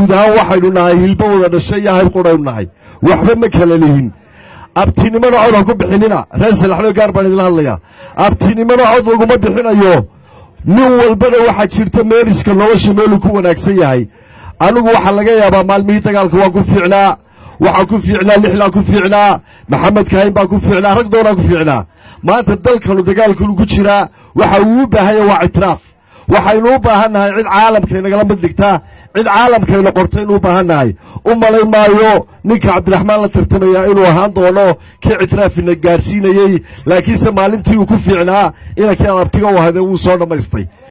guud ahaan waxaynu nahay hilbo wada dhashay iyo hayb qudhaynu nahay waxba ma kala lihin abtinimada cod ha ku bixinina reer salaxlo gaar baan idinla hadlayaa abtinimada cod laguma bixinayo nin walbana waxaa jirta meeliska nolosha meeluu ku wanaagsan yahay anigu waxaa laga yaabaa maalmihii dagaalka waa ku fiicnaa waxaa ku fiicnaa lixlaa ku fiicnaa maxamed kahayn baa ku fiicnaa rag doonaa ku fiicnaa maanta dalkanu dagaalkanu ku jiraa waxa uu u baahanya waa ictiraaf waxaynu u baahan nahay cid caalamkaynagala mid dhigtaa cid caalamkayna qortaynu u baahan nahay u malayn maayo ninka cabdiraxmaan la tartamaya inuu ahaan doono kii ictiraafina gaadhsiinayey laakiinse maalintii uu ku fiicnaa inankii adabtiga u ahade wuu soo dhammaystay